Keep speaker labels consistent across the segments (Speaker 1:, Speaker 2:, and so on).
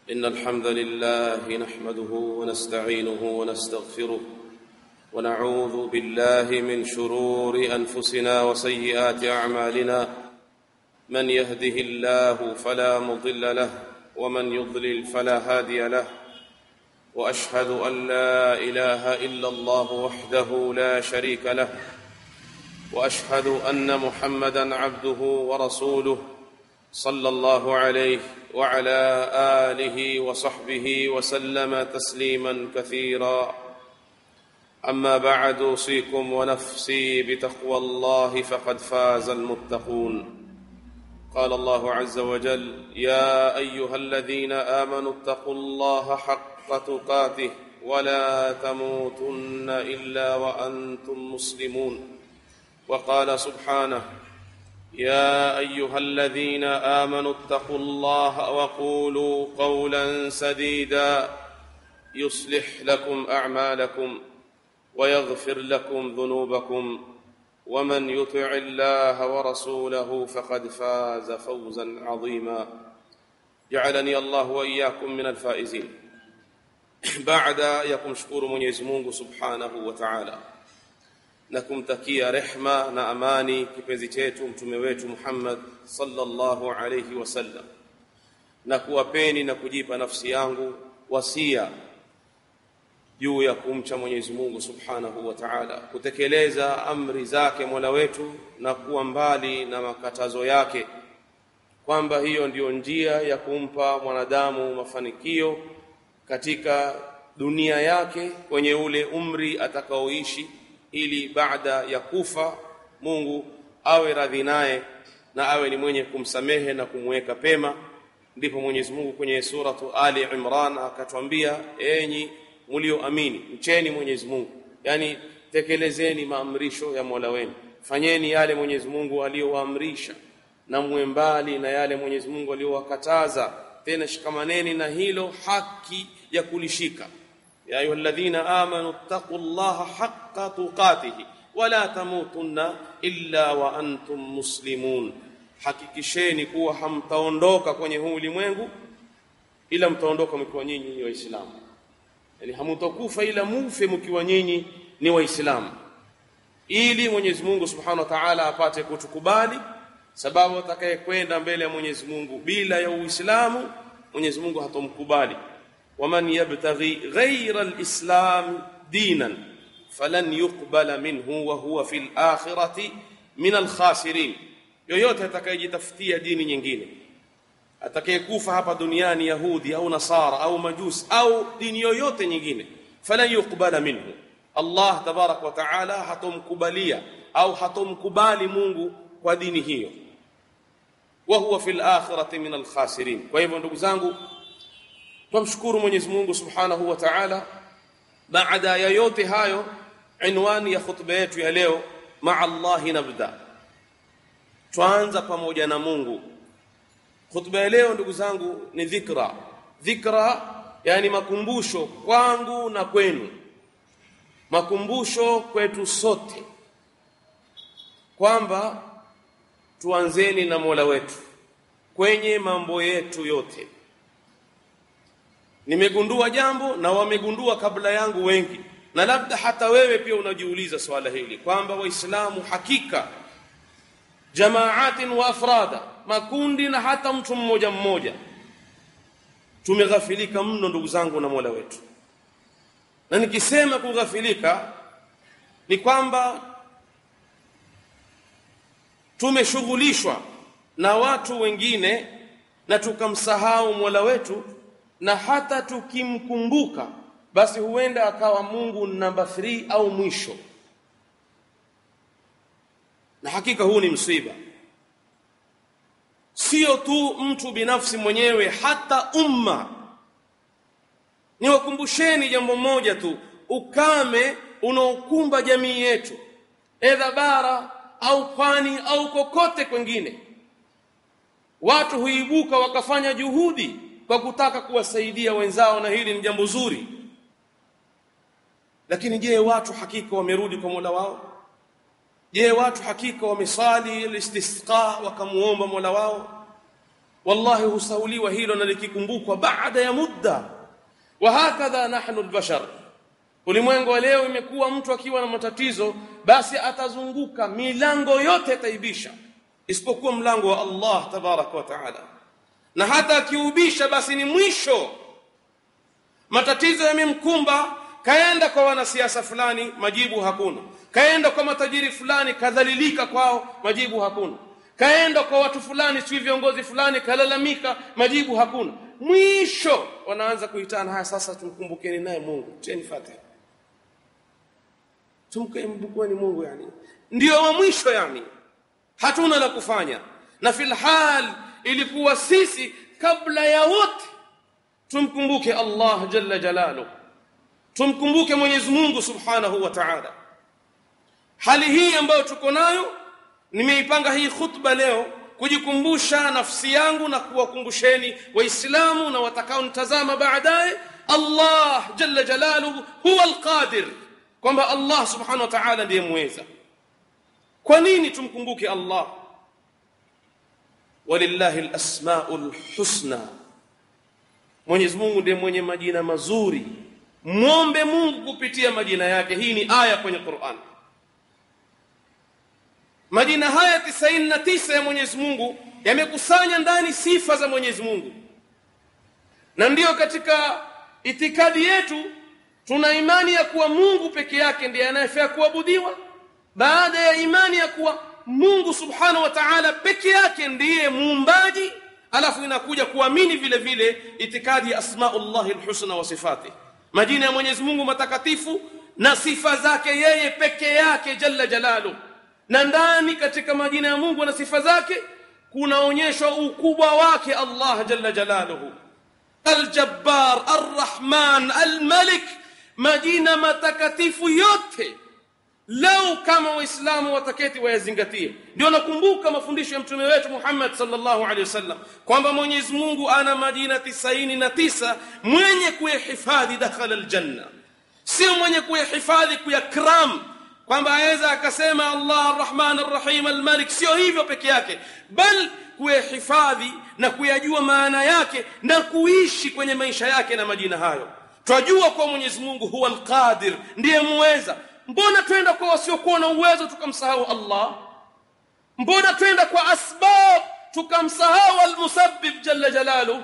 Speaker 1: إن الحمد لله نحمده ونستعينه ونستغفره ونعوذ بالله من شرور أنفسنا وسيئات أعمالنا من يهده الله فلا مضل له ومن يضلل فلا هادي له واشهد ان لا اله الا الله وحده لا شريك له واشهد ان محمدا عبده ورسوله صلى الله عليه وعلى اله وصحبه وسلم تسليما كثيرا اما بعد اوصيكم ونفسي بتقوى الله فقد فاز المتقون قال الله عز وجل يا ايها الذين امنوا اتقوا الله حق تقاته ولا تموتن الا وانتم مسلمون وقال سبحانه يا ايها الذين امنوا اتقوا الله وقولوا قولا سديدا يصلح لكم اعمالكم ويغفر لكم ذنوبكم ومن يطع الله ورسوله فقد فاز فوزا عظيما جعلني الله واياكم من الفائزين بعد يكم شكور mwenyezi Mungu subhanahu wa ta'ala na kumtakia rehma na amani kipenzi chetu mtume wetu Muhammad sallallahu alayhi wasallam na kuwapeni na kujipa nafsi yangu wasia juu ya kumcha Mwenyezi Mungu Subhanahu wa Ta'ala, kutekeleza amri zake Mola wetu na kuwa mbali na makatazo yake, kwamba hiyo ndiyo njia ya kumpa mwanadamu mafanikio katika dunia yake kwenye ule umri atakaoishi, ili baada ya kufa Mungu awe radhi naye na awe ni mwenye kumsamehe na kumweka pema. Ndipo Mwenyezi Mungu kwenye suratu Ali Imran akatwambia, enyi mlioamini mcheni Mwenyezi Mungu, yani tekelezeni maamrisho ya Mola wenu, fanyeni yale Mwenyezi Mungu aliyowaamrisha na muwe mbali na yale Mwenyezi Mungu aliyowakataza. Tena shikamaneni na hilo haki ya kulishika. ya ayyuhalladhina amanu taqullaha haqqa tuqatihi wala tamutunna illa wa antum muslimun, hakikisheni kuwa hamtaondoka kwenye huu ulimwengu ila mtaondoka mkiwa nyinyi ni Waislamu yani hamutakufa ila mufe mkiwa nyinyi ni waislamu ili Mwenyezi Mungu Subhanahu wa Ta'ala apate kutukubali sababu atakayekwenda mbele ya Mwenyezi Mungu bila ya Uislamu Mwenyezi Mungu hatomkubali waman yabtaghi ghayra alislam dinan falan yuqbala minhu wa huwa fil akhirati min alkhasirin yoyote atakayejitafutia dini nyingine atakayekufa hapa duniani yahudi au nasara au majusi au dini yoyote nyingine falan yuqbala minhu Allah tabarak wa taala hatomkubalia au hatomkubali Mungu kwa dini hiyo wa huwa fil akhirati min al khasirin kwa hivyo ndugu zangu tumshukuru Mwenyezi Mungu subhanahu wa ta'ala baada ya yote hayo inwani ya khutba yetu ya leo ma Allah nabda tuanza pamoja na Mungu Khutba ya leo ndugu zangu ni dhikra. Dhikra yani makumbusho kwangu na kwenu. Makumbusho kwetu sote. Kwamba tuanzeni na Mola wetu kwenye mambo yetu yote. Nimegundua jambo na wamegundua kabla yangu wengi. Na labda hata wewe pia unajiuliza swala hili kwamba Waislamu hakika jamaatin wa afrada makundi na hata mtu mmoja mmoja tumeghafilika mno ndugu zangu na Mola wetu na nikisema kughafilika ni kwamba tumeshughulishwa na watu wengine na tukamsahau Mola wetu na hata tukimkumbuka basi huenda akawa Mungu namba 3 au mwisho na hakika huu ni msiba sio tu mtu binafsi mwenyewe hata umma niwakumbusheni jambo moja tu ukame unaokumba jamii yetu edha bara au pwani au kokote kwengine watu huibuka wakafanya juhudi kwa kutaka kuwasaidia wenzao na hili ni jambo zuri lakini je watu hakika wamerudi kwa Mola wao je watu hakika wamesali istisqa wakamuomba Mola wao wallahi husauliwa hilo na likikumbukwa baada ya muda wa hakadha nahnu albashar ulimwengu wa leo imekuwa mtu akiwa na matatizo basi atazunguka milango yote ataibisha isipokuwa mlango wa Allah tabaraka wa taala na hata akiubisha basi ni mwisho matatizo yamemkumba kaenda kwa wanasiasa fulani majibu hakuna kaenda kwa matajiri fulani kadhalilika kwao majibu hakuna kaenda kwa watu fulani si viongozi fulani kalalamika majibu hakuna mwisho wanaanza kuitana haya sasa tumkumbukeni naye Mungu tieni fatiha tumkumbukeni Mungu yani ndio wa mwisho yani hatuna la kufanya na fil hal ilikuwa sisi kabla ya wote tumkumbuke Allah jalla jalalu tumkumbuke Mwenyezi Mungu subhanahu wa ta'ala hali hii ambayo tuko nayo nimeipanga hii khutba leo kujikumbusha nafsi yangu na kuwakumbusheni waislamu na watakaonitazama baadaye Allah jalla jalaluhu huwa alqadir kwamba Allah subhanahu wa ta'ala ndiye muweza kwa nini tumkumbuke Allah walillahi alasmaul husna Mwenyezi Mungu ndiye mwenye majina mazuri muombe Mungu kupitia majina yake hii ni aya kwenye Qur'an Majina haya 99 ya Mwenyezi Mungu yamekusanya ndani sifa za Mwenyezi Mungu. Na ndiyo katika itikadi yetu tuna imani ya kuwa Mungu peke yake ndiye anayefaa kuabudiwa baada ya imani ya kuwa Mungu Subhanahu wa Ta'ala peke yake ndiye muumbaji alafu inakuja kuamini vile vile itikadi ya asmaullahi alhusna wa sifati majina ya Mwenyezi Mungu matakatifu na sifa zake yeye peke yake jalla jalaluhu na ndani katika majina ya Mungu na sifa zake kunaonyeshwa ukubwa wake Allah jalla jalaluhu Al-Jabbar, Ar-Rahman, Al-Malik, majina matakatifu yote lau kama waislamu wataketi wayazingatie ndio nakumbuka mafundisho ya mtume wetu Muhammad sallallahu alaihi wasallam kwamba Mwenyezi Mungu ana majina tisaini na tisa mwenye kuyahifadhi dakhala aljanna sio mwenye kuyahifadhi kuyakram kwamba aweza akasema Allah Ar-Rahman Ar-Rahim Al-Malik sio hivyo peke yake bal kuyahifadhi na kuyajua maana yake na kuishi kwenye maisha yake na majina hayo twajua kwa Mwenyezi Mungu huwa Al-Qadir ndiye muweza mbona twenda kwa wasiokuwa na uwezo tukamsahau Allah mbona twenda kwa asbab tukamsahau Al-Musabbib jalla jalalu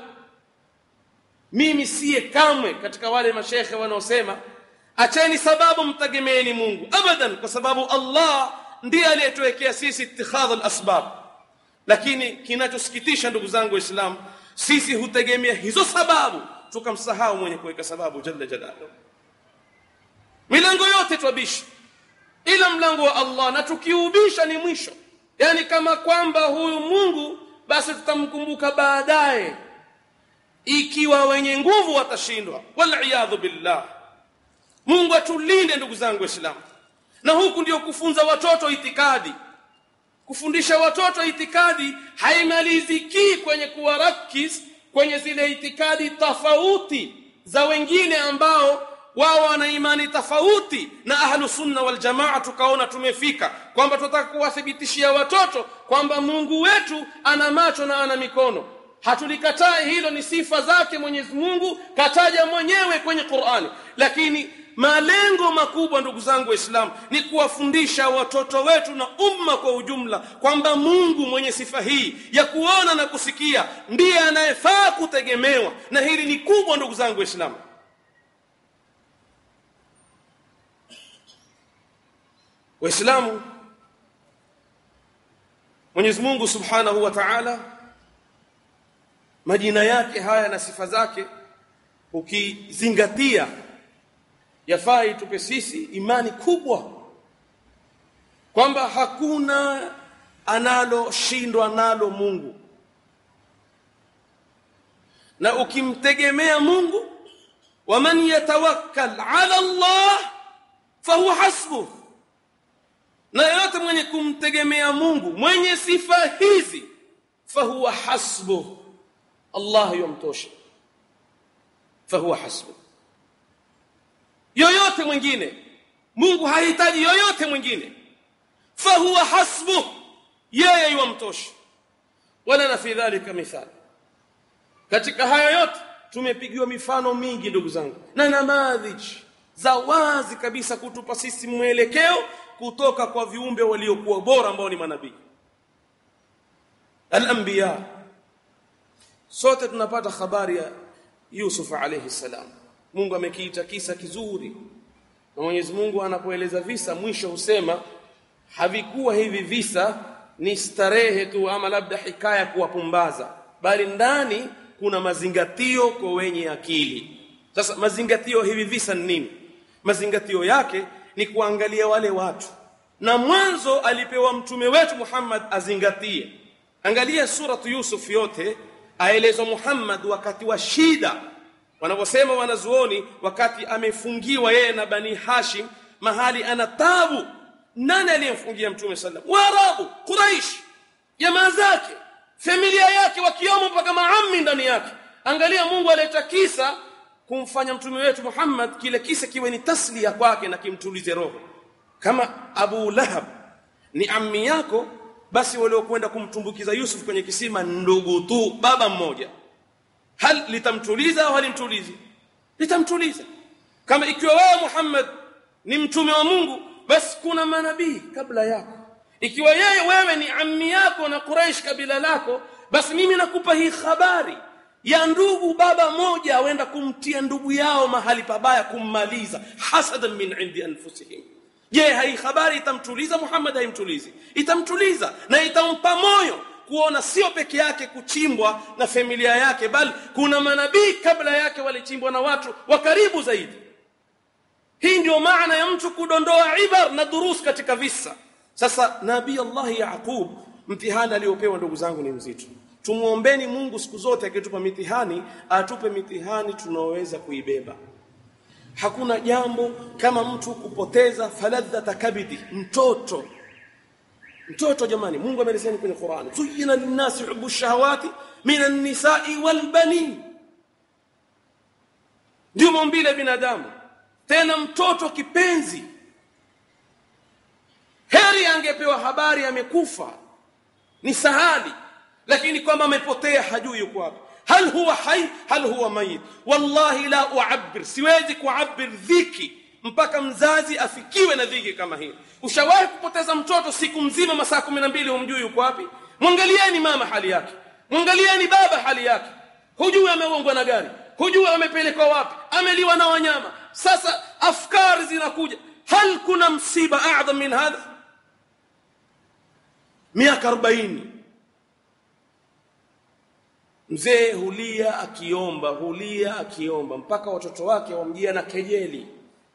Speaker 1: mimi siye kamwe katika wale mashekhe wanaosema acheni sababu mtegemeeni Mungu abadan kwa sababu Allah ndiye aliyetuwekea sisi ittikhadh al-asbab lakini kinachosikitisha ndugu zangu waislamu sisi hutegemea hizo sababu tukamsahau mwenye kuweka sababu jalla jalaluhu milango yote twabishi ila mlango wa Allah na tukiubisha ni mwisho yani kama kwamba huyu Mungu basi tutamkumbuka baadaye ikiwa wenye nguvu watashindwa wal billah Mungu atulinde ndugu zangu waislamu na huku ndio kufunza watoto itikadi kufundisha watoto itikadi haimaliziki kwenye kuwarakis kwenye zile itikadi tofauti za wengine ambao wao wana imani tofauti na ahlu sunna wal jamaa tukaona tumefika kwamba tunataka kuwathibitishia watoto kwamba Mungu wetu ana macho na ana mikono hatulikatai hilo ni sifa zake Mwenyezi Mungu kataja mwenyewe kwenye Qur'ani lakini malengo makubwa ndugu zangu waislamu ni kuwafundisha watoto wetu na umma kwa ujumla kwamba Mungu mwenye sifa hii ya kuona na kusikia ndiye anayefaa kutegemewa na hili ni kubwa ndugu zangu waislamu waislamu Mwenyezi Mungu Subhanahu wa Ta'ala majina yake haya na sifa zake ukizingatia yafaa itupe sisi imani kubwa kwamba hakuna analoshindwa nalo Mungu na ukimtegemea Mungu waman yatawakkal ala Allah fahuwa hasbuh na yote mwenye kumtegemea Mungu mwenye sifa hizi fahuwa hasbuh Allah yomtosha fahuwa hasbuh yoyote mwingine Mungu hahitaji yoyote mwingine fahuwa hasbuh yeye yumtosha wala na fi dhalika mithal katika haya yote tumepigiwa mifano mingi ndugu zangu na namadhiji za wazi kabisa kutupa sisi mwelekeo kutoka kwa viumbe waliokuwa bora ambao ni manabii al-anbiya sote tunapata habari ya Yusuf alayhi salam Mungu amekiita kisa kizuri na Mwenyezi Mungu anapoeleza visa mwisho husema havikuwa hivi visa ni starehe tu ama labda hikaya kuwapumbaza bali ndani kuna mazingatio kwa wenye akili sasa mazingatio hivi visa ni nini mazingatio yake ni kuangalia wale watu na mwanzo alipewa mtume wetu Muhammad azingatie angalia suratu Yusuf yote aelezwa Muhammad wakati wa shida wanaposema wanazuoni wakati amefungiwa yeye na bani Hashim mahali ana tabu nani aliyemfungia mtume sallam waarabu quraish jamaa zake familia yake wakiwemo mpaka maammi ndani yake angalia Mungu aleta kisa kumfanya mtume wetu Muhammad kile kisa kiwe ni taslia kwake na kimtulize roho kama Abu Lahab ni ammi yako basi waliokwenda kumtumbukiza Yusuf kwenye kisima ndugu tu baba mmoja hal litamtuliza au halimtulizi litamtuliza kama ikiwa wewe Muhammad ni mtume wa Mungu basi kuna manabii kabla yako ikiwa yeye wewe ni ammi yako na Quraysh kabila lako basi mimi nakupa hii habari ya ndugu baba moja wenda kumtia ndugu yao mahali pabaya kummaliza hasadan min indi anfusihim je hii habari itamtuliza Muhammad haimtulizi itamtuliza na itampa moyo kuona sio peke yake kuchimbwa na familia yake bali kuna manabii kabla yake walichimbwa na watu wa karibu zaidi hii ndio maana ya mtu kudondoa ibar na durus katika visa sasa nabii Allah Yaqub mtihani aliopewa ndugu zangu ni mzito tumuombeni Mungu siku zote akitupa mitihani atupe mitihani tunaoweza kuibeba hakuna jambo kama mtu kupoteza faladhata kabidi mtoto mtoto jamani Mungu ameelezea kwenye Qur'an zuyina linnasi hubbu shahawati minan nisa'i wal banin ndio maumbile binadamu tena mtoto kipenzi heri angepewa habari amekufa ni sahali lakini kwamba amepotea hajui yuko wapi hal huwa hai hal huwa mayit wallahi la uabbir siwezi kuabbir dhiki mpaka mzazi afikiwe na dhiki kama hii ushawahi kupoteza mtoto siku mzima masaa kumi na mbili humjui yuko wapi mwangalieni mama hali yake mwangalieni baba hali yake hujui ameongwa na gari hujui amepelekwa wapi ameliwa na wanyama sasa afkari zinakuja hal kuna msiba adham min hadha miaka 40 mzee hulia akiomba hulia akiomba mpaka watoto wake wamjia na kejeli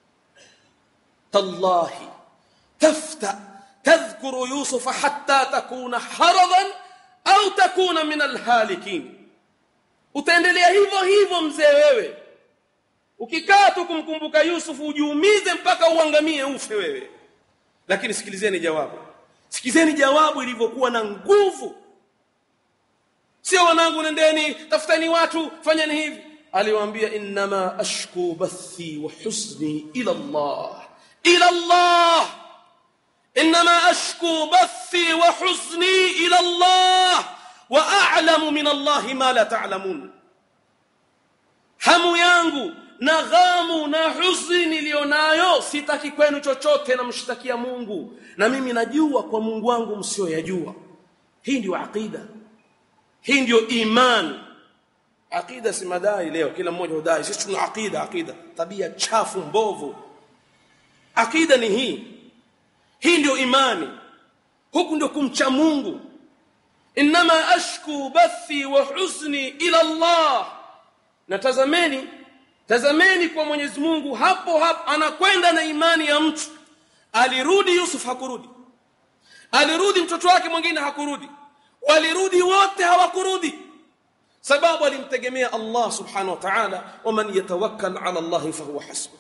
Speaker 1: tallahi tafta tadhkuru yusufa hatta takuna haradan au takuna min alhalikin utaendelea hivyo hivyo mzee wewe ukikaa tu kumkumbuka Yusufu ujiumize mpaka uangamie ufe wewe lakini sikilizeni jawabu sikilizeni jawabu ilivyokuwa na nguvu sio wanangu nendeni tafuteni watu fanyeni hivi aliwaambia innama ashku bathi wa huzni ila Allah ila Allah innama ashku bathi wa huzni ila Allah wa a'lamu min Allah ma la ta'lamun hamu yangu na ghamu na huzuni nilionayo sitaki kwenu chochote namshtakia Mungu na mimi najua kwa Mungu wangu msioyajua hii ndio aqida hii ndio iman aqida si madai leo kila mmoja hudai sisi tuna aqida aqida tabia chafu mbovu aqida ni hii hii ndio imani huku ndio kumcha Mungu inma ashku bathi wa huzni ila Allah natazameni tazameni kwa Mwenyezi Mungu hapo hapo anakwenda na imani ya mtu alirudi Yusuf hakurudi alirudi mtoto wake mwingine hakurudi walirudi wote hawakurudi sababu alimtegemea Allah subhanahu wa ta'ala waman yatawakkal ala Allah fahuwa hasbuh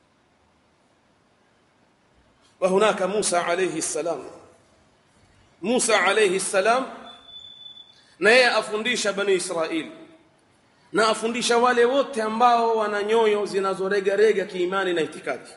Speaker 1: وهناك موسى عليه السلام موسى عليه السلام na yeye afundisha bani Israeli na afundisha wale wote ambao wana nyoyo zinazoregarega kiimani na itikadi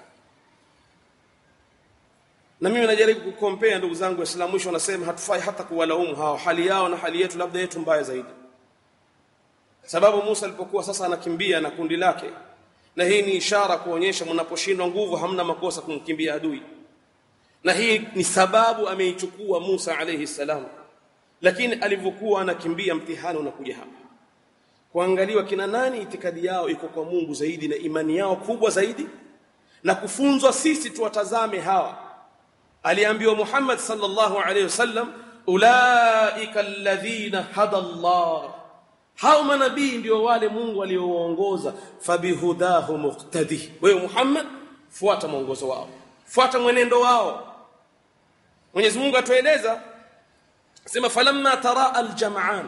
Speaker 1: na mimi najaribu kukompea ndugu zangu waislamu mwisho wanasema hatufai hata kuwalaumu hao hali yao na hali yetu labda yetu mbaya zaidi sababu Musa alipokuwa sasa anakimbia na kundi lake na hii ni ishara kuonyesha mnaposhindwa nguvu hamna makosa kumkimbia adui na hii ni sababu ameichukua Musa alayhi salam lakini alivyokuwa anakimbia mtihani unakuja hapa kuangaliwa kina nani itikadi yao iko kwa Mungu zaidi na imani yao kubwa zaidi na kufunzwa sisi tuwatazame hawa aliambiwa Muhammad sallallahu alayhi wasallam ulaika alladhina hada Allah hao manabii ndio wale Mungu aliowaongoza fabihudahu muqtadi wewe Muhammad fuata mwongozo wao fuata mwenendo wao Mwenyezi Mungu atueleza sema falamma tara aljam'an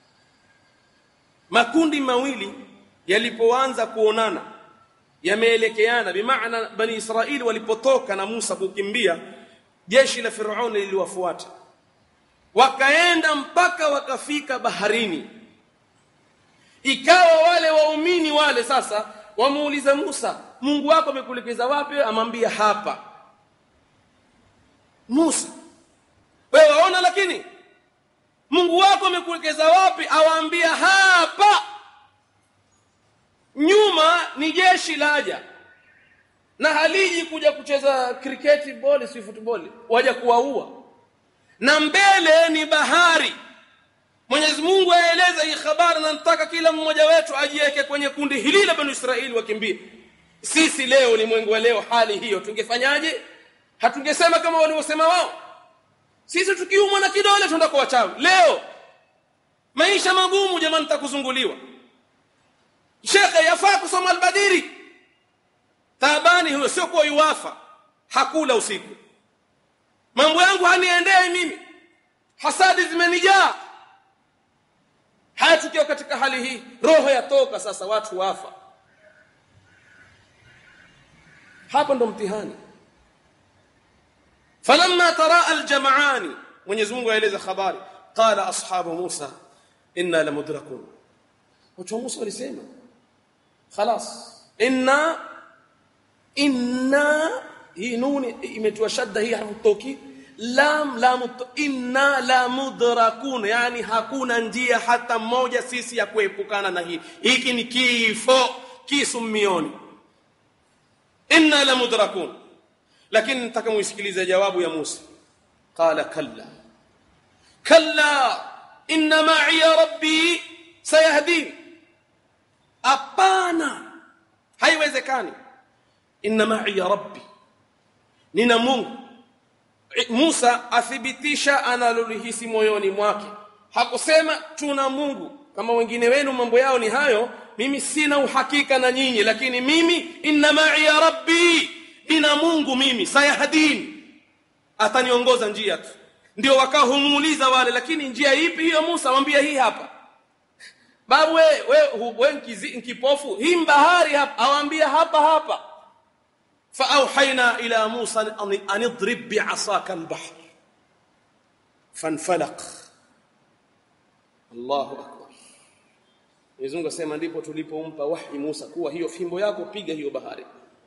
Speaker 1: makundi mawili yalipoanza kuonana yameelekeana bimaana bani Israili walipotoka na Musa kukimbia jeshi la Firauni liliwafuata wakaenda mpaka wakafika baharini ikawa wale waumini wale sasa wamuuliza Musa Mungu wako amekuelekeza wapi amwambia hapa Musa wewe waona lakini Mungu wako amekuelekeza wapi awaambia hapa nyuma ni jeshi laja na haliji kuja kucheza kriketi boli si football waja kuwaua na mbele ni bahari Mwenyezi Mungu aeleza hii habari na nataka kila mmoja wetu ajiweke kwenye kundi hili la Bani Israeli wakimbie. Sisi leo ulimwengu wa leo hali hiyo tungefanyaje? Hatungesema kama walivyosema wao. Sisi tukiumwa na kidole tuenda kwa wachawi. Leo maisha magumu jamani nitakuzunguliwa. Shekhe yafaa kusoma albadiri. Taabani huyo sio kwa yuwafa. Hakula usiku. Mambo yangu haniendei mimi. Hasadi zimenijaa haya tukiwa katika hali hii roho yatoka sasa watu wafa hapa ndo mtihani falamma tara aljam'ani Mwenyezi Mungu aeleza habari qala ashabu Musa inna lamudrakun watu wa Musa walisema خلاص inna inna hii nuni imetiwa shadda hii harfu tawkid lam lam inna la mudrakun yani hakuna njia hata moja sisi ya kuepukana na hii hiki ni kifo kisumioni inna la mudrakun lakini nataka muisikilize jawabu ya Musa qala kalla kalla inna ma'i rabbi sayahdin apana haiwezekani inna ma'i rabbi nina Mungu Musa athibitisha analolihisi moyoni mwake hakusema tuna Mungu kama wengine wenu mambo yao ni hayo mimi sina uhakika na nyinyi lakini mimi inna ma'i rabbi nina Mungu mimi sayahdin ataniongoza njia tu ndio wakahumuuliza wale lakini njia ipi hiyo Musa mwambie hii hapa babu we we, we nkipofu hii bahari hapa awaambia hapa hapa فأوحينا إلى موسى أن اضرب بعصاك البحر فانفلق الله أكبر Mwenyezi Mungu asema ndipo tulipompa wahi Musa kuwa hiyo fimbo yako piga hiyo bahari.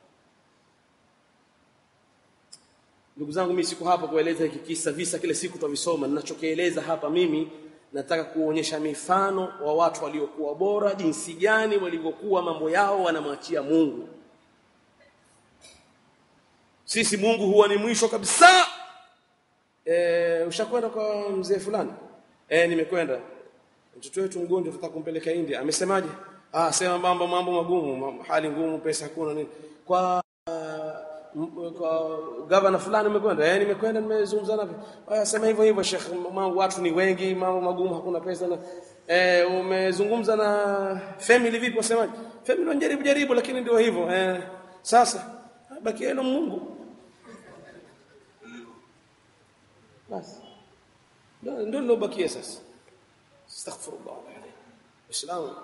Speaker 1: Ndugu zangu mimi siko hapa kueleza hiki kisa visa kile siku tutavisoma ninachokieleza hapa mimi nataka kuonyesha mifano wa watu waliokuwa bora jinsi gani walivyokuwa mambo yao wanamwachia Mungu sisi Mungu huwa ni mwisho kabisa eh ushakwenda kwa mzee fulani eh nimekwenda mtoto wetu mgonjwa tutaka kumpeleka India amesemaje ah sema mambo mambo magumu hali ngumu pesa hakuna nini kwa uh, kwa gavana fulani umekwenda eh nimekwenda nimezungumza naye ah sema hivyo hivyo sheikh mambo watu ni wengi mambo magumu hakuna pesa na eh umezungumza na family vipi wasemaje family wanajaribu jaribu lakini ndio hivyo eh sasa baki yenu Mungu basi ndio ndio bakia sasa astaghfirullah alayhi islam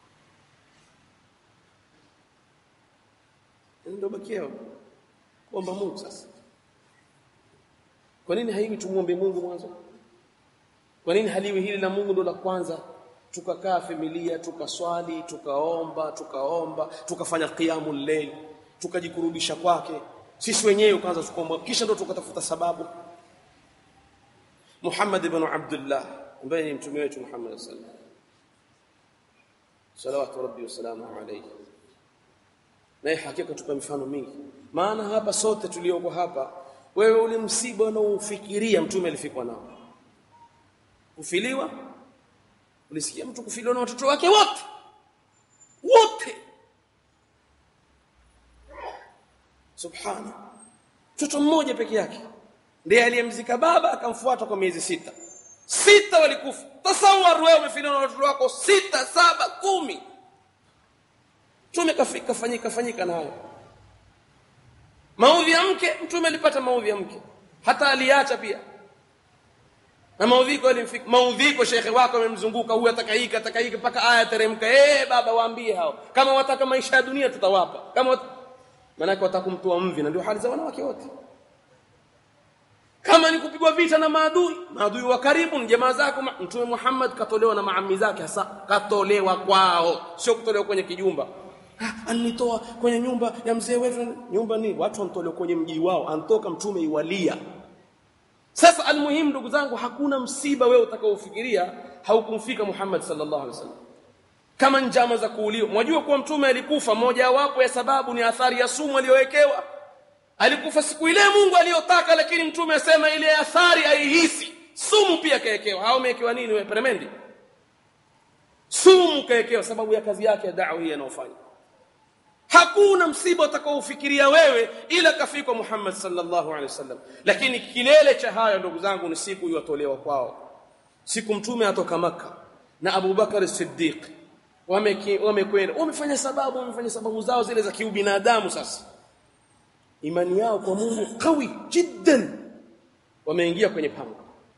Speaker 1: ndio bakia kuomba Mungu sasa kwa nini haiwi tumuombe Mungu mwanzo kwa nini haliwi hili la Mungu ndo la kwanza tukakaa familia tukaswali tukaomba tukaomba tukafanya qiyamul layl tukajikurubisha kwake sisi wenyewe kwanza tukomba kisha ndo tukatafuta sababu Muhammad ibn Abdullah ambaye ni mtume wetu Muhammad sallallahu salawatu rabbi wasalamu alayhi naye hakika tupa mifano mingi maana hapa sote tulioko hapa wewe ule msiba unaofikiria mtume alifikwa nao kufiliwa ulisikia mtu kufiliwa na watoto wake wote wote subhana mtoto mmoja peke yake ndiye aliyemzika baba akamfuata kwa miezi sita sita walikufa tasawar wewe umefiliwa na watoto wako sita saba kumi mtume kafika fanyika fanyika na hayo maudhi ya mke mtume alipata maudhi ya mke hata aliacha pia na maudhiko alimfika maudhiko shekhe wako amemzunguka huyu atakaika atakaika mpaka aya teremka eh baba waambie hao kama wataka maisha ya dunia tutawapa kama wat... maana watakumtoa mvi na ndio hali za wanawake wote kama ni kupigwa vita na maadui maadui wa karibu ni jamaa zako mtume Muhammad katolewa na maami zake hasa katolewa kwao sio kutolewa kwenye kijumba alinitoa kwenye nyumba ya mzee wetu nyumba ni watu wanatolewa kwenye mji wao antoka mtume iwalia sasa almuhimu ndugu zangu hakuna msiba wewe utakaofikiria haukumfika Muhammad sallallahu alaihi wasallam kama njama za kuuliwa mwajua kuwa mtume alikufa moja wapo ya sababu ni athari ya sumu aliyowekewa alikufa siku ile Mungu aliyotaka lakini mtume asema ile athari aihisi sumu pia kaekewa hao umewekewa nini wewe peremende sumu kaekewa sababu ya kazi yake ya da'wa hii anayofanya hakuna msiba utakaofikiria wewe ila kafikwa Muhammad sallallahu alaihi wasallam lakini kilele cha hayo ndugu zangu ni siku iwatolewa kwao siku mtume atoka maka na Abu Bakar Siddiq wamekwenda wamefanya sababu wamefanya sababu zao zile za kiubinadamu sasa imani yao kwa Mungu kawi jiddan wameingia kwenye pango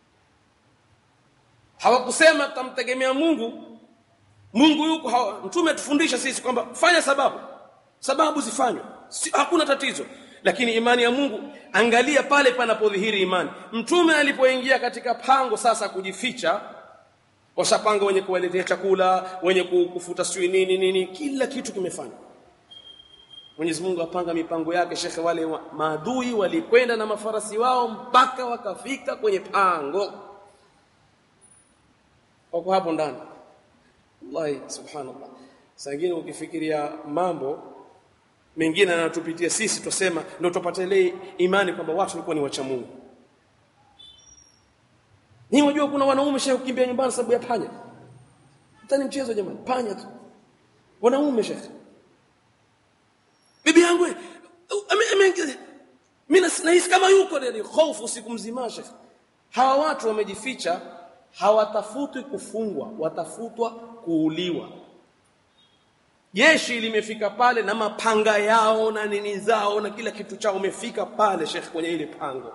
Speaker 1: hawakusema tutamtegemea Mungu Mungu yuko hawa, mtume atufundisha sisi kwamba fanya sababu sababu zifanywe si, hakuna tatizo lakini imani ya Mungu angalia pale panapodhihiri imani mtume alipoingia katika pango sasa kujificha washapanga wenye kuwaletea chakula wenye kufuta sijui nini nini kila kitu kimefanywa Mwenyezi Mungu apanga mipango yake shekhe wale wa, maadui walikwenda na mafarasi wao mpaka wakafika kwenye pango wako hapo ndani wallahi subhanallah sangine ukifikiria mambo mengine yanatupitia sisi tusema ndio tupate ile imani kwamba watu walikuwa ni wacha Mungu ni wajua kuna wanaume shehe kukimbia nyumbani sababu ya panya tani mchezo jamani panya tu wanaume shehe bibi yangu mimi nahisi kama yuko ni hofu usiku mzima shehe hawa watu wamejificha hawatafutwi kufungwa watafutwa kuuliwa jeshi limefika pale na mapanga yao na nini zao na kila kitu chao umefika pale shekh kwenye ile pango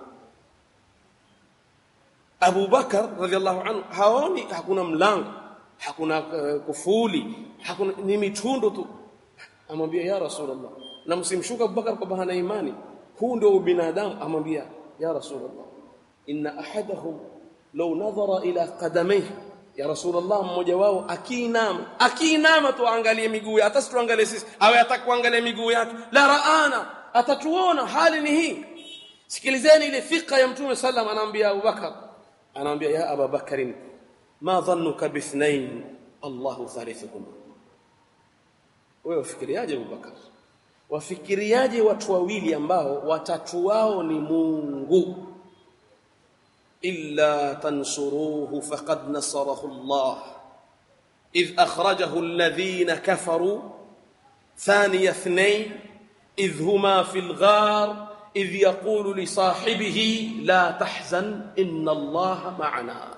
Speaker 1: Abu Bakar radhiallahu anhu haoni hakuna mlango hakuna uh, kufuli hakuna ni mitundu tu amwambia ya rasulullah na msimshuka Abu Bakar kwa bahana imani huu ndio ubinadamu amwambia ya rasulullah inna ahadahum law nadhara ila qadamayhi ya rasulullah mmoja wao akiinama akiinama tu angalie miguu hata situangalie sisi awe atakuangalia miguu yake la raana atatuona hali ni hii sikilizeni ile fika ya mtume sallam anaambia Abu Bakar anaambia ya Abu Bakarin ma dhannuka bithnain Allahu thalithukum wewe ufikiriaje Abu Bakar wafikiriaje watu wawili ambao watatu wao ni Mungu إلا تنصروه فقد نصره الله إذ أخرجه الذين كفروا ثاني اثنين إذ هما في الغار إذ يقول لصاحبه لا تحزن إن الله معنا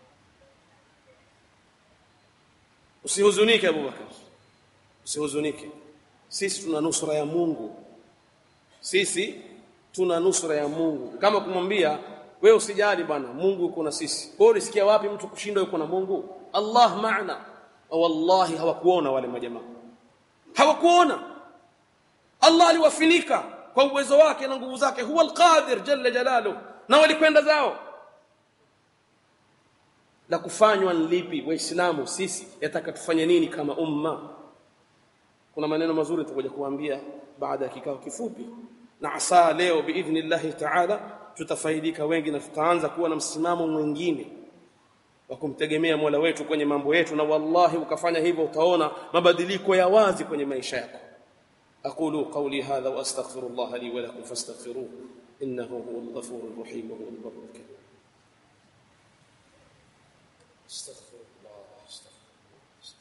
Speaker 1: usihuzunike abubakar usihuzunike sisi tuna nusra ya mungu sisi tuna nusra ya mungu kama kumwambia wewe usijali bwana Mungu yuko na sisi wewe ulisikia wapi mtu kushindwa yuko na Mungu Allah maana wallahi hawakuona wale majamaa hawakuona Allah aliwafinika kwa uwezo wake na nguvu zake huwa alqadir jalla jalalu na walikwenda zao la kufanywa lipi waislamu sisi yataka tufanye nini kama umma kuna maneno mazuri tutakuja kuambia baada ya kikao kifupi na asa leo biidhnillahi ta'ala tutafaidika wengi na tutaanza kuwa na msimamo mwingine wa kumtegemea Mola wetu kwenye mambo yetu na wallahi ukafanya hivyo utaona mabadiliko ya wazi kwenye maisha yako aqulu qawli hadha wa astaghfirullah li wa lakum fastaghfiruhu innahu huwal ghafurur rahim wa huwal barrul karim astaghfirullah astaghfirullah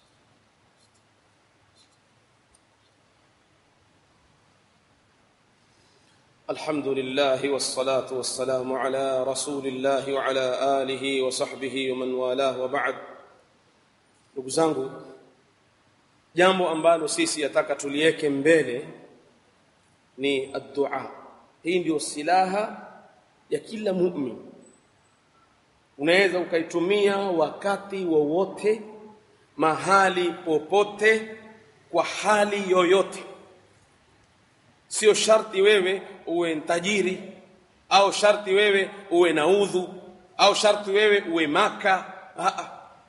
Speaker 1: الحمد لله والصلاة والسلام على رسول الله وعلى آله وصحبه ومن والاه وبعد ndugu zangu jambo ambalo sisi yataka tuliweke mbele ni addua hii ndio silaha ya kila mu'min unaweza ukaitumia wakati wowote mahali popote kwa hali yoyote sio sharti wewe uwe tajiri au sharti wewe uwe na udhu au sharti wewe uwe maka Aa.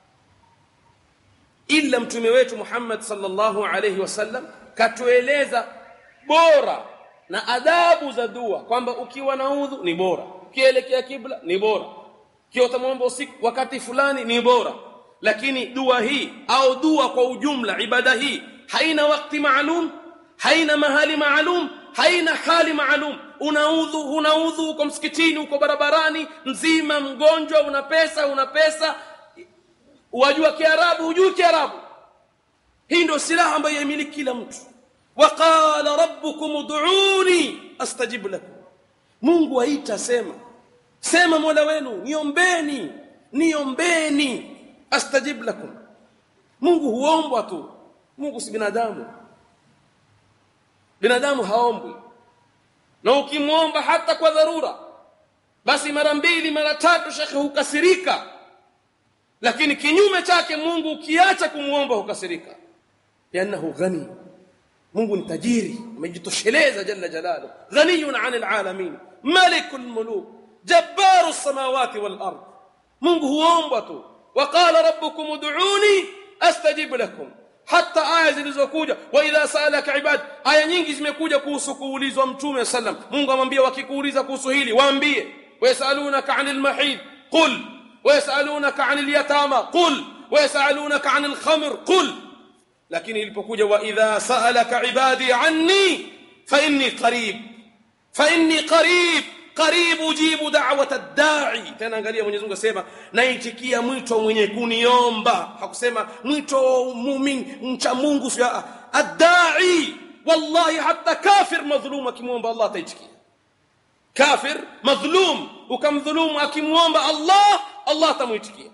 Speaker 1: ila mtume wetu Muhammad sallallahu alayhi wasallam katueleza bora na adabu za dua kwamba ukiwa na udhu ni bora ukielekea kibla ni bora kiwa utamwomba usiku wakati fulani ni bora lakini dua hii au dua kwa ujumla ibada hii haina wakati maalum haina mahali maalum haina hali maalum unaudhu unaudhu uko msikitini uko barabarani mzima mgonjwa una pesa una pesa wajua kiarabu hujui kiarabu hii ndio silaha ambayo yamiliki kila mtu waqala rabbukum ud'uni astajib lakum mungu aita sema sema mola wenu niombeni niombeni astajib lakum mungu huombwa tu mungu si binadamu binadamu haombwi na ukimwomba hata kwa dharura basi mara mbili mara tatu shekhe hukasirika lakini kinyume chake Mungu ukiacha kumwomba hukasirika lianahu ghani Mungu ni tajiri amejitosheleza jalla jalalu ghaniyun 'anil alamin malikul muluk jabbaru samawati wal ard Mungu huomba tu waqala rabbukum ud'uni astajib lakum hata aya zilizokuja wa idha saalaka ibad aya nyingi zimekuja kuhusu kuulizwa mtume sallam Mungu amwambia wakikuuliza kuhusu hili waambie wayasalunaka 'anil mahid qul wayasalunaka 'anil yatama qul wayasalunaka 'anil khamr qul lakini ilipokuja wa idha saalaka ibadi 'anni fa inni qarib fa inni qarib qarib ujibu da'wata ad-da'i tena angalia Mwenyezi Mungu asema naitikia mwito mwenye kuniomba hakusema mwito muumini mcha Mungu sio ad-da'i wallahi hata kafir madhlum akimwomba Allah ataitikia kafir madhlum ukamdhulumu akimwomba Allah Allah atamuitikia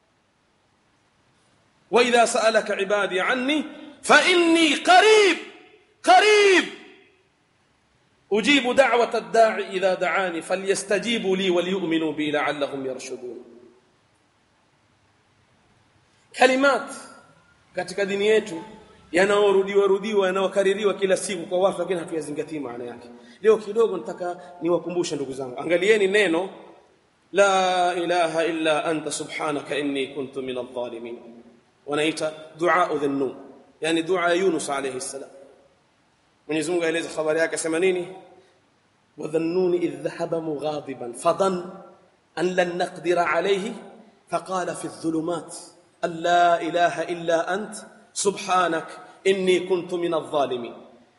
Speaker 1: wa idha sa'alaka ibadi anni fa inni qarib qarib أجيب دعوة الداعي إذا دعاني فليستجيبوا لي وليؤمنوا بي لعلهم يرشدون كلمات katika dini yetu yanaorudiwa rudiwa yanaokaririwa kila siku kwa watu lakini hatuyazingatii maana yake leo kidogo nataka niwakumbushe ndugu zangu angalieni neno la ilaha illa anta subhanaka inni kuntu min adh-dhalimin wanaita dua dhunnu yani dua Yunus alayhi salam Mwenyezi Mungu aeleza habari yake sema nini wadhannuni idh dhahaba mughadiban fadan an lan naqdira alayhi faqala fi adh-dhulumat an la ilaha illa ant subhanak inni kuntu min adh-dhalimin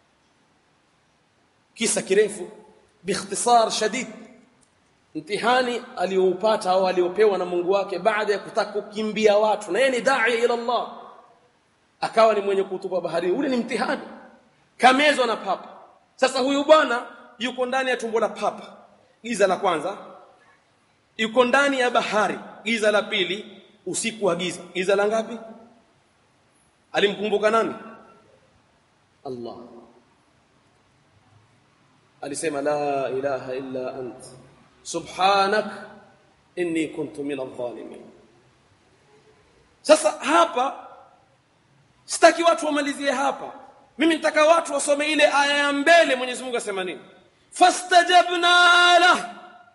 Speaker 1: kisa kirefu biikhtisar shadid mtihani aliyoupata au aliopewa na Mungu wake baada ya kutaka kukimbia watu na yeye ni dai ila Allah akawa ni mwenye kutupa baharini ule ni mtihani kamezwa na papa sasa huyu bwana yuko ndani ya tumbo la papa giza la kwanza yuko ndani ya bahari giza la pili usiku wa giza giza la ngapi alimkumbuka nani Allah alisema la ilaha illa ant subhanak inni kuntu min adh-dhalimin sasa hapa sitaki watu wamalizie hapa mimi nitaka watu wasome ile aya ya mbele Mwenyezi Mungu asema nini fastajabna la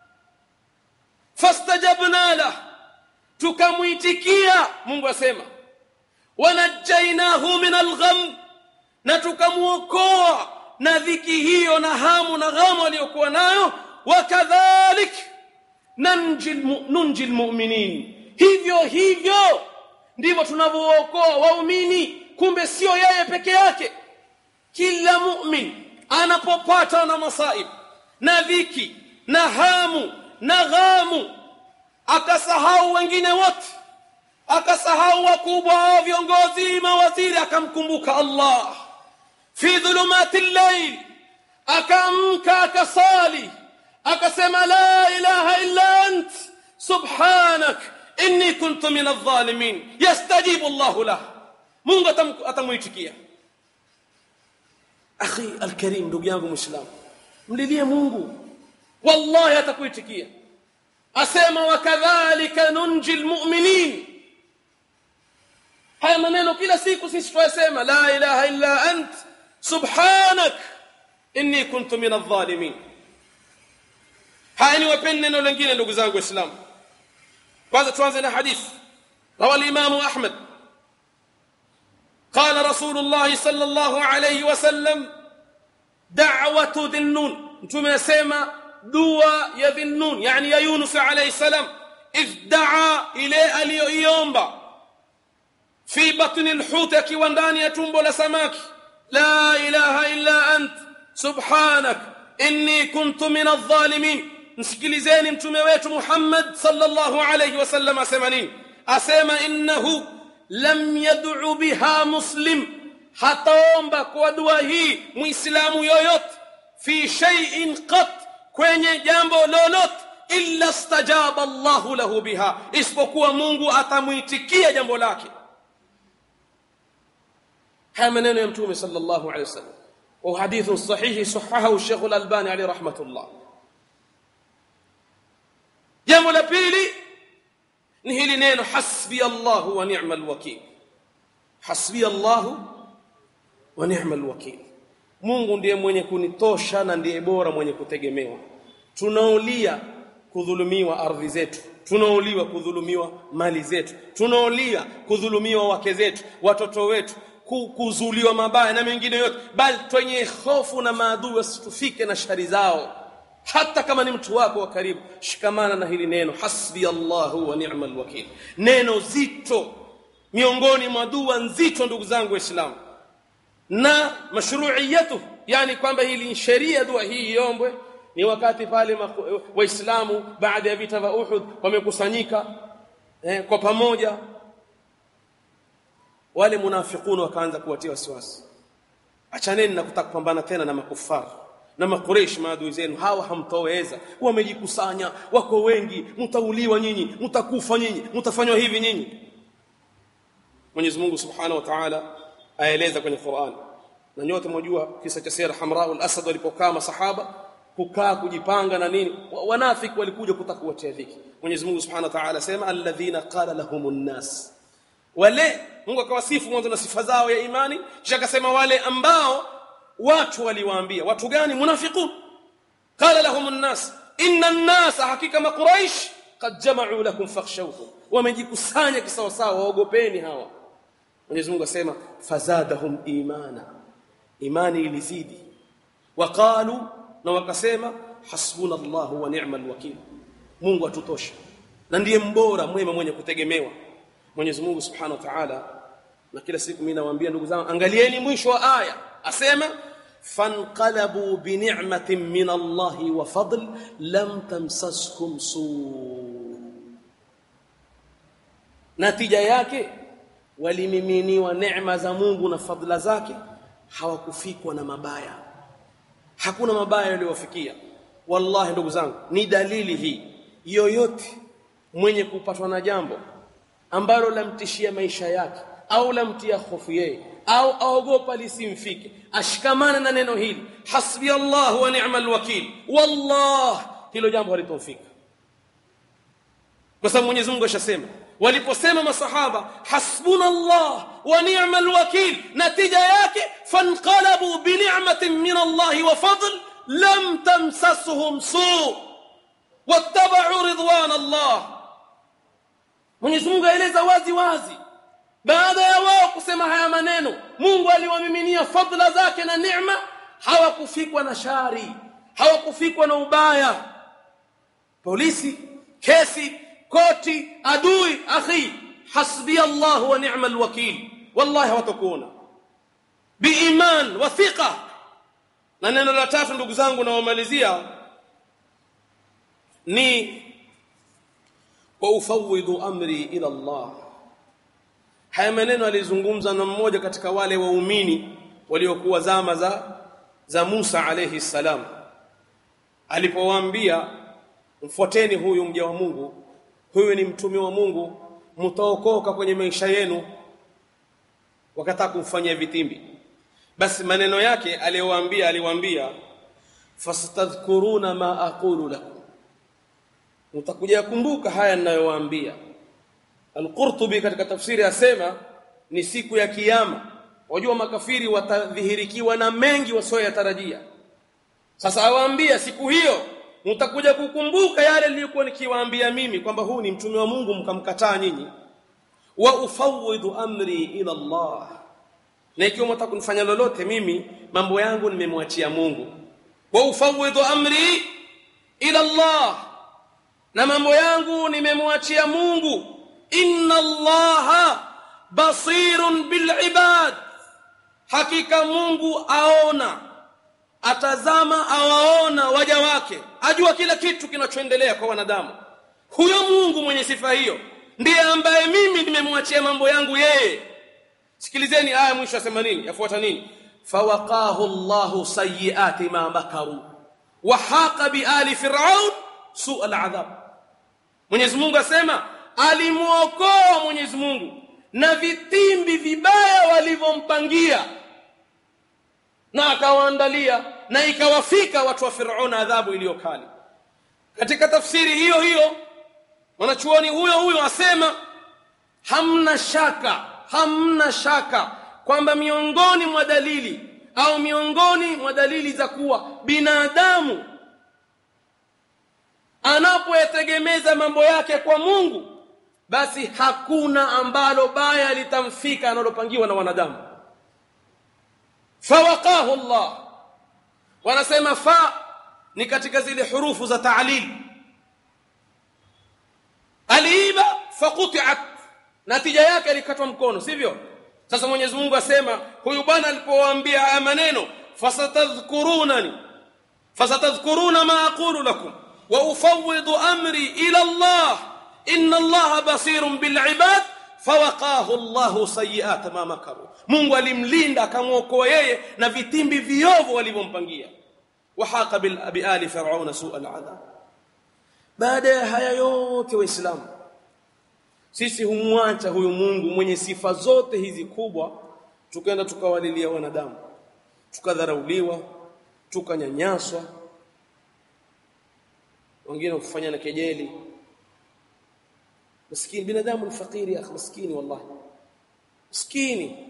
Speaker 1: fastajabna la tukamuitikia Mungu asema wanajainahu min algham na tukamuokoa na dhiki hiyo na hamu na ghamu aliyokuwa nayo wakadhalik nanji nunji almu'minin
Speaker 2: hivyo hivyo ndivyo tunavyookoa waumini kumbe sio yeye peke yake kila mu'min anapopata na masaib na dhiki na hamu na ghamu akasahau wengine wote akasahau wakubwa wa viongozi mawaziri akamkumbuka Allah fi dhulumati llail akamka akasali akasema la ilaha illa ant subhanak inni kuntu min adh-dhalimin yastajibu Allah lah Mungu atamuitikia akhi alkarim ndugu yangu muislamu mlilie Mungu wallahi atakuitikia asema wakadhalika nunji almu'minin haya maneno kila siku sisi tunasema la ilaha illa ant subhanak inni kuntu min adh-dhalimin haya ni wapeni neno lingine ndugu zangu waislamu kwanza tuanze na hadith rawa al-imam ahmad قال رسول الله صلى الله عليه وسلم دعوة ذي النون انتم يسمى دعاء يا ذي النون يعني يا يونس عليه السلام إذ دعا إلى اليومبا في بطن الحوت كيوانداني يتومبو لسماك لا إله إلا أنت سبحانك إني كنت من الظالمين msikilizeni mtume wetu Muhammad sallallahu alayhi wasallam asema nini asema innahu lam yad'u biha muslim hataomba kwa dua hii muislamu yoyote fi shay'in qat kwenye jambo lolote illa stajaba Allahu lahu biha isipokuwa Mungu atamuitikia jambo lake haya maneno ya mtume sallallahu alayhi wasallam wa hadithun sahihi sahahahu Sheikh Al-Albani alayhi rahmatullah jambo la pili ni hili neno hasbi Allahu wa ni'mal wakil hasbi Allahu wa ni'mal wakil Mungu ndiye mwenye kunitosha na ndiye bora mwenye kutegemewa tunaulia kudhulumiwa ardhi zetu tunauliwa kudhulumiwa mali zetu tunaulia kudhulumiwa wake zetu watoto wetu kuzuliwa mabaya na mengine yote bali twenye hofu na maadui wasitufike na shari zao hata kama ni mtu wako wa karibu shikamana na hili neno hasbi Allahu wa ni'mal wakil neno zito miongoni mwa dua nzito ndugu zangu waislamu na mashru'iyatu yani kwamba hili sheria dua hii iombwe ni wakati pale waislamu baada ya vita vya Uhud wamekusanyika eh, kwa pamoja wale munafiqun wakaanza kuwatia wasiwasi achaneni na kutaka kupambana tena na makufara na makureish maadui zenu hawa hamtoweza wamejikusanya wako wengi mtauliwa nyinyi mtakufa nyinyi mtafanywa hivi nyinyi Mwenyezi Mungu Subhanahu wa Ta'ala aeleza kwenye Qur'an na nyote mwajua kisa cha Sira Hamra al-Asad walipokaa masahaba kukaa kujipanga na nini wanafiki walikuja kutaka kuwatia dhiki Mwenyezi Mungu Subhanahu wa Ta'ala sema alladhina qala lahumun nas wale Mungu akawasifu mwanzo na sifa zao ya imani kisha akasema wale ambao watu waliwaambia watu gani munafiqun qala lahum an-nas inna an-nas hakika maquraish qad jama'u lakum fakhshawhum wamejikusanya kisawasawa waogopeni hawa Mwenyezi Mungu asema fazadahum imana imani ilizidi waqalu na wakasema hasbunallahu wa ni'mal wakil Mungu atutosha na ndiye mbora mwema mwenye kutegemewa Mwenyezi Mungu Subhanahu wa Ta'ala na kila siku mimi nawaambia ndugu zangu angalieni mwisho wa aya asema fanqalabu bi ni'matin min Allah wa fadl lam tamsaskum su natija yake walimiminiwa neema za Mungu na fadhila zake hawakufikwa na mabaya hakuna mabaya yaliyowafikia wallahi ndugu zangu ni dalili hii yoyote mwenye kupatwa na jambo ambalo lamtishia maisha yake au lamtia hofu yeye au aogopa lisimfike ashikamana na neno hili hasbi Allah wa ni'mal wakil wallah hilo jambo halitomfika kwa sababu Mwenyezi Mungu ashasema waliposema masahaba hasbuna Allah wa ni'mal wakil natija yake fanqalabu bi ni'matin min Allah wa fadl lam tamsasuhum su wattaba'u ridwan Allah Mwenyezi Mungu aeleza wazi wazi baada ya wao kusema haya maneno Mungu aliwamiminia fadhila zake na neema hawakufikwa na shari hawakufikwa na ubaya polisi kesi koti adui akhi hasbi Allah wa ni'mal wakil wallahi hawatakuona biiman wa thiqa na neno la tatu ndugu zangu naomalizia ni wa ufawidhu amri ila Allah haya maneno alizungumza na mmoja katika wale waumini waliokuwa zama za za Musa alayhi salam alipowaambia mfuateni huyu mja wa Mungu huyu ni mtume wa Mungu mtaokoka kwenye maisha yenu wakataka kumfanyia vitimbi basi maneno yake aliyowaambia aliwaambia fasatadhkuruna ma aqulu lakum mtakuja kumbuka haya ninayowaambia Al-Qurtubi katika tafsiri asema ni siku ya kiyama wajua makafiri watadhihirikiwa na mengi wasioyatarajia sasa awaambia siku hiyo mtakuja kukumbuka yale niliyokuwa nikiwaambia mimi kwamba huu ni mtume wa Mungu mkamkataa nyinyi wa ufawidhu amri ila Allah na ikiwa mtaka kunifanya lolote mimi mambo yangu nimemwachia Mungu wa ufawidhu amri ila Allah na mambo yangu nimemwachia Mungu inna Allaha basirun bil ibad hakika Mungu aona atazama awaona waja wake ajua kila kitu kinachoendelea kwa wanadamu huyo Mungu mwenye sifa hiyo ndiye ambaye mimi nimemwachia mambo yangu yeye sikilizeni aya mwisho asema nini yafuata nini fawaqahu Allahu sayyiati ma makaru wa haqa bi ali fir'aun su al-adhab Mwenyezi Mungu asema alimuokoa Mwenyezi Mungu na vitimbi vibaya walivyompangia na akawaandalia na ikawafika watu wa Firauna adhabu iliyokali katika tafsiri hiyo hiyo mwanachuoni huyo huyo asema hamna shaka hamna shaka kwamba miongoni mwa dalili au miongoni mwa dalili za kuwa binadamu anapoyategemeza mambo yake kwa Mungu basi hakuna ambalo baya litamfika analopangiwa na wanadamu fawaqahu Allah wanasema fa ni katika zile hurufu za ta'lil aliiba faquti'at natija yake alikatwa mkono sivyo sasa Mwenyezi Mungu asema huyu bwana alipowaambia haya maneno fasatadhkurunani fasatadhkuruna ma aqulu lakum wa ufawwidu amri ila Allah inna Allah basirun bil ibad fawaqahu Allah sayiat ma makaru Mungu alimlinda akamwokoa yeye na vitimbi viovu walivyompangia wahaqa bil abi ali fir'auna su'a al'adab baada ya haya yote waislamu sisi humwacha huyu Mungu mwenye sifa zote hizi kubwa tukaenda tukawalilia wanadamu tukadharauliwa tukanyanyaswa wengine kufanya na kejeli maskini binadamu ni fakiri ya maskini wallahi maskini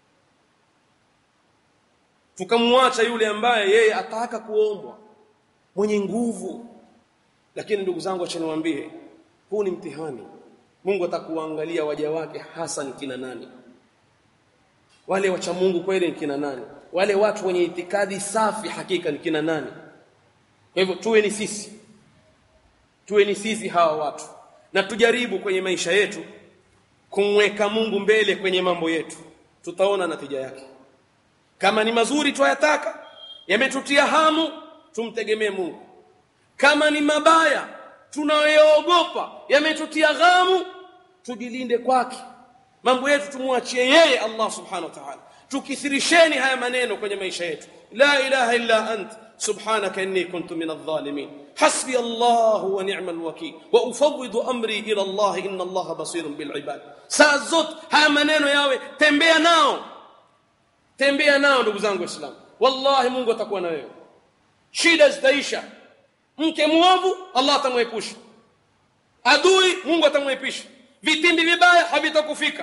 Speaker 2: tukamwacha yule ambaye yeye ataka kuombwa mwenye nguvu lakini ndugu zangu acha niwaambie huu ni mtihani Mungu atakuangalia waja wake hasa ni kina nani wale wacha Mungu kweli ni kina nani wale watu wenye itikadi safi hakika ni kina nani kwa hivyo tuwe ni sisi tuwe ni sisi hawa watu na tujaribu kwenye maisha yetu kumweka Mungu mbele kwenye mambo yetu tutaona natija yake kama ni mazuri twayataka yametutia hamu tumtegemee Mungu kama ni mabaya tunayoogopa yametutia ghamu tujilinde kwake mambo yetu tumwachie yeye Allah subhanahu wa ta'ala tukithirisheni haya maneno kwenye maisha yetu la ilaha illa ant subhanaka inni kuntu min adh-dhalimin hasbi Allah wa ni'mal wakeel wa ufawwidu amri ila Allah inna Allah basirun bil ibad saa zote haya maneno yawe tembea nao tembea nao ndugu zangu waislamu wallahi Mungu atakuwa na wewe shida zitaisha mke muovu Allah atamwepusha adui Mungu atamwepisha vitimbi vibaya havitakufika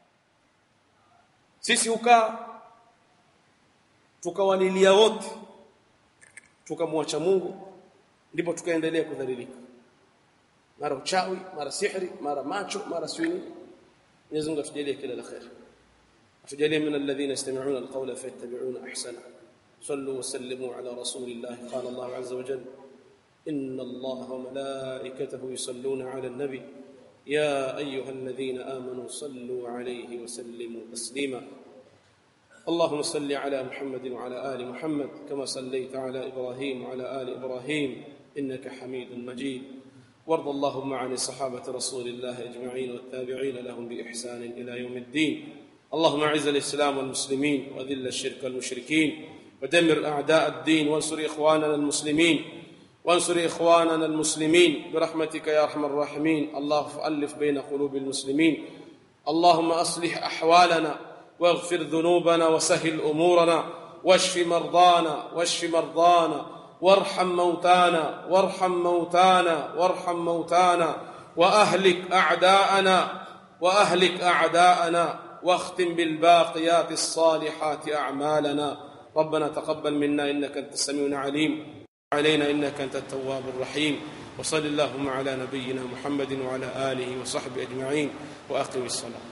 Speaker 2: sisi ukaa tukawalilia wote tukamwacha Mungu ndipo tukaendelea kudhalilika mara uchawi mara sihri mara macho mara swini Mwenyezi Mungu atujalie kila la khair atujalie min alladhina yastami'una alqawla fayattabi'una ahsana صلوا وسلموا على رسول الله قال الله عز وجل إن الله وملائكته يصلون على النبي يا أيها الذين آمنوا صلوا عليه وسلموا تسليما اللهم صل على محمد وعلى آل محمد كما صليت على إبراهيم وعلى آل إبراهيم إنك حميد مجيد وارض اللهم عن صحابة رسول الله أجمعين والتابعين لهم بإحسان إلى يوم الدين اللهم أعز الإسلام والمسلمين وذل الشرك والمشركين ودمر أعداء الدين وانصر إخواننا المسلمين وانصر إخواننا المسلمين برحمتك يا أرحم الراحمين اللهم فألف بين قلوب المسلمين اللهم أصلح أحوالنا واغفر ذنوبنا وسهل أمورنا واشف مرضانا واشف مرضانا وارحم موتانا وارحم موتانا وارحم موتانا وأهلك أعداءنا وأهلك أعداءنا واختم بالباقيات الصالحات أعمالنا ربنا تقبل منا إنك أنت السميع العليم علينا إنك أنت التواب الرحيم وصل اللهم على نبينا محمد وعلى آله وصحبه أجمعين وأقم الصلاة